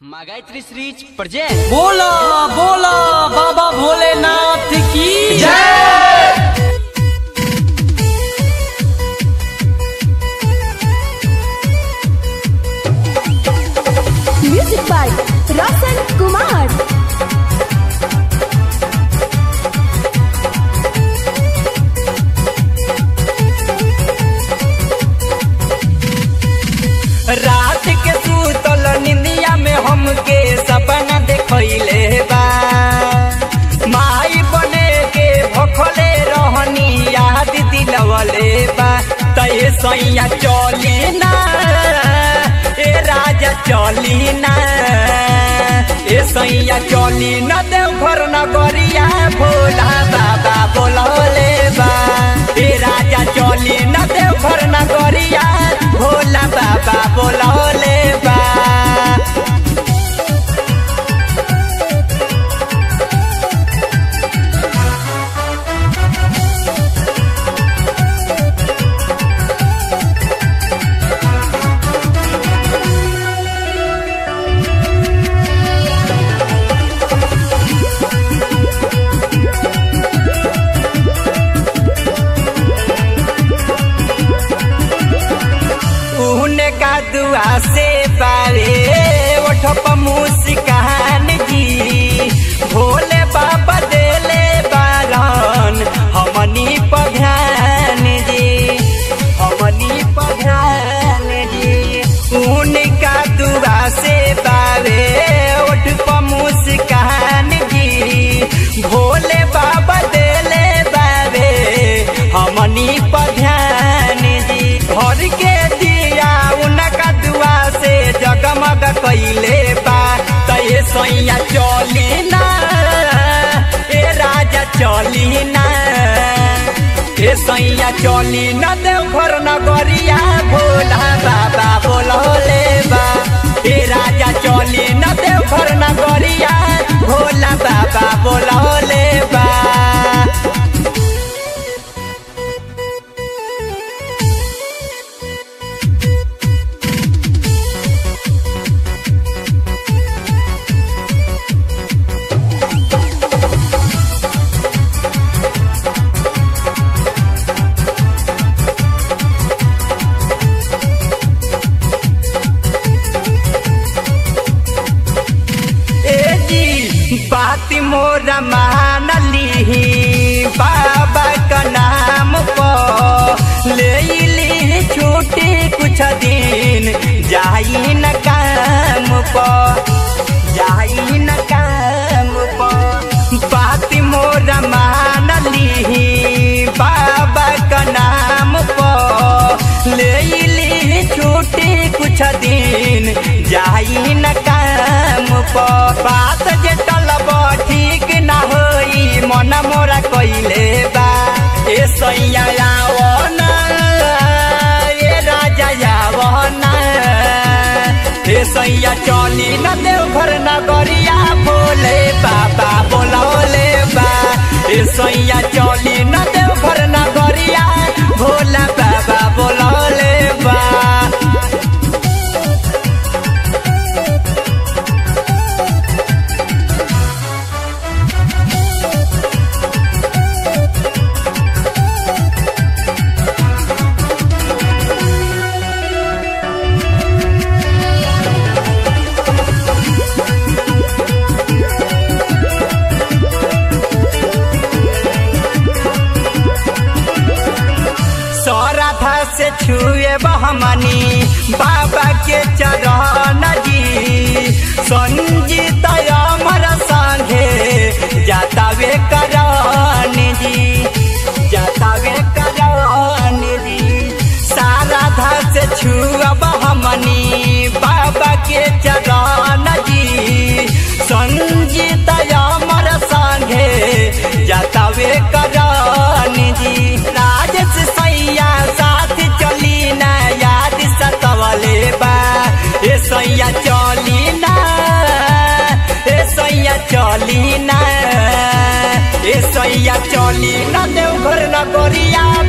Gayatri श्रीज present बोला बोला बाबा भोलेनाथ की जय Music by Rasan Kumar. रात के सूतल निंदिया में हमके सपना देखैले बा माई बने के भखले रहनी याद दिलवले बा तय सैया चली ना ए राजा चली ना ए सैया चली न देवघर नगरिया भोला बाबा बोलले बा ए राजा चली न देवघर नगरिया भोला बाबा बोलले बा उने का दुआ से पावे ओठप मुस्कान जी भोले बाबा देले बारन हमनी पधान जी हमनी पधान जी उनका दुआ से पावे ओठप मुस्कान जी भोले बाबा देले बावे हमनी पधान जी घर के दिया उनका दुआ से जगमग कैले बा तय सैया चली ना ए राजा चली ना ए सैया चली न देवघर नगरिया भोला बाबा बोलले बा ए राजा चली न देवघर नगरिया भोला बाबा बोलले बा ए जी बात मोरा मान ली बाबा का नाम पर ले ली छुट्टी कुछ दिन जाई न काम पर जाई न काम पर बात मोरा मान ली बाबा का नाम पर ले ली छुट्टी कुछ दिन जाई न काम पर बात जे टलब ठीक ना होई मन मोरा कइले बा ए सैया आवो ना ए राजा आवो ना ए सैया चली न देवघर नगरिया भोले बाबा बोलौले बा ए सैया चली न देवघर नगरिया भोला बाबा बोलौले बा सौराधा से छुए बहमनी बाबा के चरण जी संजीत अमर संगे जातावे करण जी जातावे करण जी साराधा से छुआ बहमनी बाबा के चरण जी संजीत अमर संगे जातावे करण जी राजेश सैया साथ चली ना याद सतवले बा ए सैया चली ना ए सैया चली ना ए सैया चली ना देवघर नगरिया